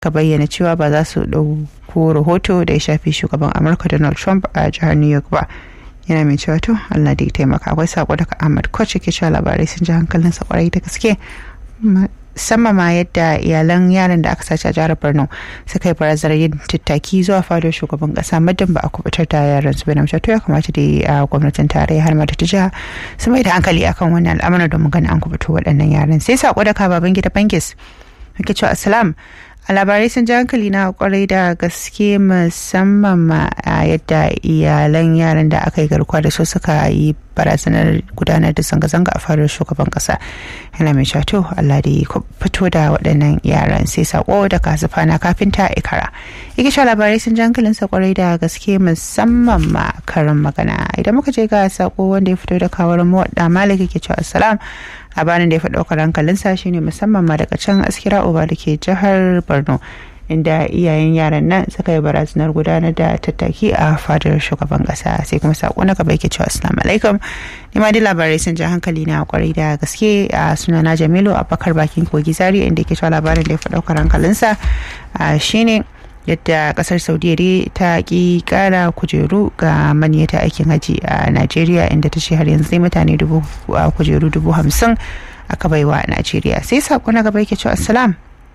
ka bayyana cewa ba za su ɗauko rahoto da ya shafi shugaban amurka donald trump a jihar new york ba yana mai cewa to allah da ya taimaka akwai sako daga ahmad koch ke cewa labarai sun ji hankalinsa kwarai da gaske musamman ma yadda iyalan yaran da aka sace a jihar borno suka yi barazanar yin tattaki zuwa fadar shugaban kasa muddin ba a kubutar da yaran su bane to ya kamata da a gwamnatin tarayya har ma ta jiha su mai da hankali akan wannan al'amarin domin ganin an kubuto waɗannan yaran sai sako da baban gida bankis ake cewa assalam a labarai sun ji hankali na kwarai da gaske musamman ma a yadda iyalan yaran da aka yi garkuwa da su suka yi barazanar gudanar da zanga-zanga a fadar shugaban kasa yana mai shato Allah da ya fito da waɗannan yaran sai sako da kasufa na kafinta ikara yake sha labarai sun ji hankalin sa kwarai da gaske musamman ma karin magana idan muka je ga sako wanda ya fito da kawar muwadda maliki ke cewa assalam labarin da ya fi ɗaukar hankalinsa shine musamman ma daga can askira uba da ke jihar borno inda iyayen yaran nan suka yi barazanar gudanar da tattaki a fadar shugaban kasa sai kuma sako na gaba yake cewa assalamu alaikum ni ma dai labarai sun ja hankali na kwarai da gaske a sunana jamilu abubakar bakin kogi zari inda yake cewa labarin da ya fi ɗaukar hankalinsa shine yadda kasar saudiya ta ki kara kujeru ga maniyata aikin haji a najeriya inda ta ce har yanzu mutane dubu kujeru dubu hamsin aka baiwa a najeriya sai sako na gaba yake cewa assalam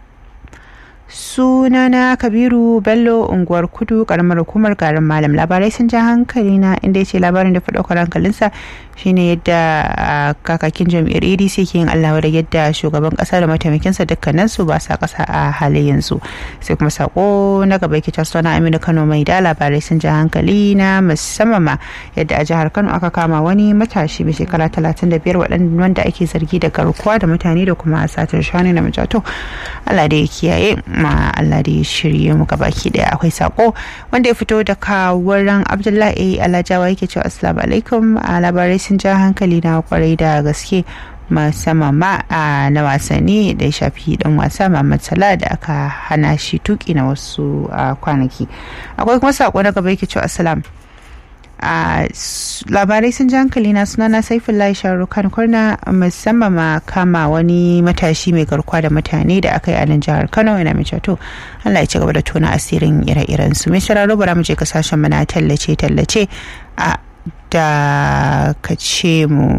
sunana kabiru bello unguwar kudu karamar hukumar garin malam labarai sun ja hankali na inda ya ce labarin da fi ɗaukar hankalinsa shine yadda kakakin jam'iyyar adc ke yin allawa da yadda shugaban kasa da mataimakinsa dukkanin su ba sa kasa a halin yanzu sai kuma sako na gaba yake tasowa na aminu kano mai da labarai sun ja hankali na musamman ma yadda a jihar kano aka kama wani matashi mai shekara talatin da biyar wanda ake zargi da garkuwa da mutane da kuma satar shanu na majato allah da ya kiyaye ma allah da ya shirye mu baki daya akwai sako wanda ya fito da kawuran abdullahi alajawa yake cewa assalamu alaikum a labarai sun ja hankali na kwarai da gaske musamman ma a na wasanni da ya shafi dan wasa Muhammad Salah da aka hana shi tuki na wasu kwanaki akwai kuma sako na gaba yake cewa assalam a labarai sun ji hankali na sunana saifullahi sharukan kurna musamman ma kama wani matashi mai garkuwa da mutane da aka yi a nan jihar kano yana mai to allah ya ci gaba da tona asirin ire-iren su mai sauraro bara mu je kasashen mana tallace tallace a da kace mu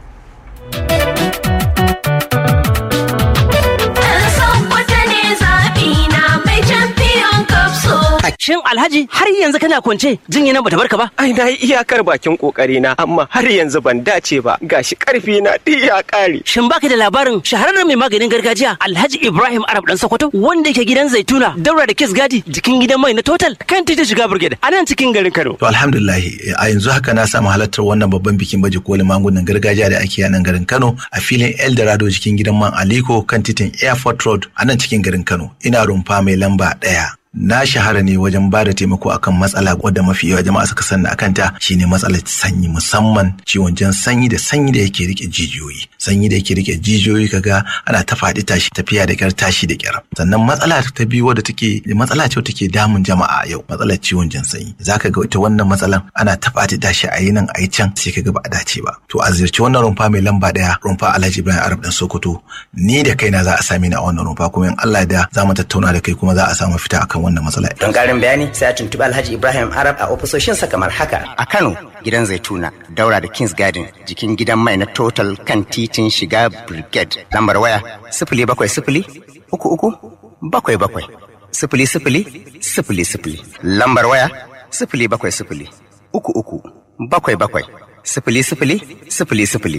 Shin Alhaji har yanzu kana kwance jinya nan bata barka ba? Ai na yi iyakar bakin kokari na amma har yanzu ban dace ba gashi karfi na duk ya kare. Shin baka da labarin shahararren mai maganin gargajiya Alhaji Ibrahim Arab dan Sokoto wanda yake gidan Zaituna daura da Kiss Gadi jikin gidan mai na Total kan titi shiga Brigade a nan cikin garin Kano. To alhamdulillah a yanzu haka na samu halartar wannan babban bikin baje kolin magungunan gargajiya da ake a nan garin Kano a filin Eldorado jikin gidan man Aliko kan titin Airport Road a nan cikin garin Kano. Ina rumfa mai lamba ɗaya. na shahara ne wajen ba da taimako akan matsala wadda mafi yawa jama'a suka sanna akan ta shine matsalar sanyi musamman ciwon jan sanyi da sanyi da yake rike jijiyoyi sanyi da yake rike jijiyoyi kaga ana ta faɗi tashi tafiya da kyar tashi da kyar sannan matsala ta biyu wadda take matsala ce take damun jama'a yau matsalar ciwon jan sanyi zaka ga ita wannan matsalan ana ta faɗi tashi a yi nan a yi can sai kaga ba a dace ba to a ziyarci wannan rumfa mai lamba daya rumfa Alhaji Ibrahim Arab dan Sokoto ni da kaina za a same ni a wannan rumfa kuma in Allah da za mu tattauna da kai kuma za a samu fita akan wannan matsala. Don ƙarin bayani sai a tuntuɓi Alhaji Ibrahim Arab a ofisoshinsa kamar haka. A Kano gidan Zaituna daura da Kings Garden jikin gidan mai na Total kan titin shiga Brigade. Lambar waya sifili bakwai sifili uku uku bakwai bakwai sifili sifili sifili sifili. Lambar waya sifili bakwai sifili uku uku bakwai bakwai sifili sifili sifili sifili.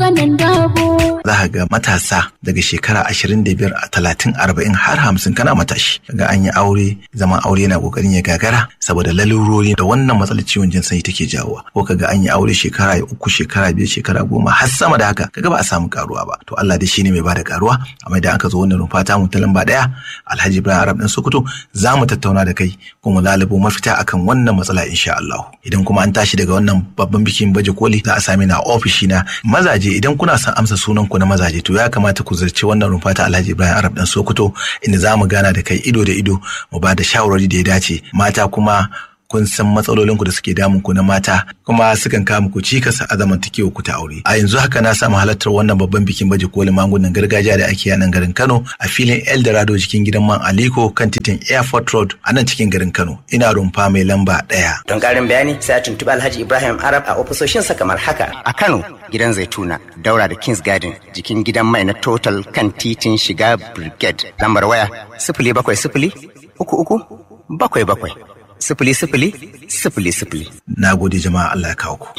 Za ka ga matasa daga shekara ashirin da biyar a talatin arba'in har hamsin kana matashi. Ga an yi aure zaman aure yana kokarin ya gagara saboda lalurori da wannan matsalar ciwon jin sanyi take jawowa. Ko ka ga an yi aure shekara uku shekara biyar shekara goma har sama da haka kaga ba a samu karuwa ba. To Allah dai shine mai bada karuwa amma idan aka zo wannan rumfa ta mu ta lamba daya Alhaji Ibrahim Arab dan Sokoto za mu tattauna da kai kuma lalubo mafita akan wannan matsala insha Allah. Idan kuma an tashi daga wannan babban bikin baje koli za a sami na ofishi na mazaje idan kuna son amsa sunan ku na mazaje to ya kamata ku zarci wannan rumfa ta Alhaji Ibrahim Arab dan Sokoto inda za mu gana da kai ido da ido mu ba da shawarwari da ya dace mata kuma kun san matsalolin ku da suke damun ku na mata kuma sukan kawo muku cikas a zamantakewa ku ta aure a yanzu haka na samu halartar wannan babban bikin baje kolin magungunan gargajiya da ake a nan garin Kano a filin Eldorado cikin gidan man Aliko kan titin Airport Road a nan cikin garin Kano ina rumfa mai lamba ɗaya. Don ƙarin bayani sai a tuntuɓi Alhaji Ibrahim Arab a ofisoshinsa kamar haka. A Kano gidan Zaituna daura da Kings Garden jikin gidan mai na Total kan titin shiga Brigade lambar waya sifili bakwai sifili uku uku bakwai bakwai sifili sifili sifili sifili. Na gode jama'a Allah ya kawo ku.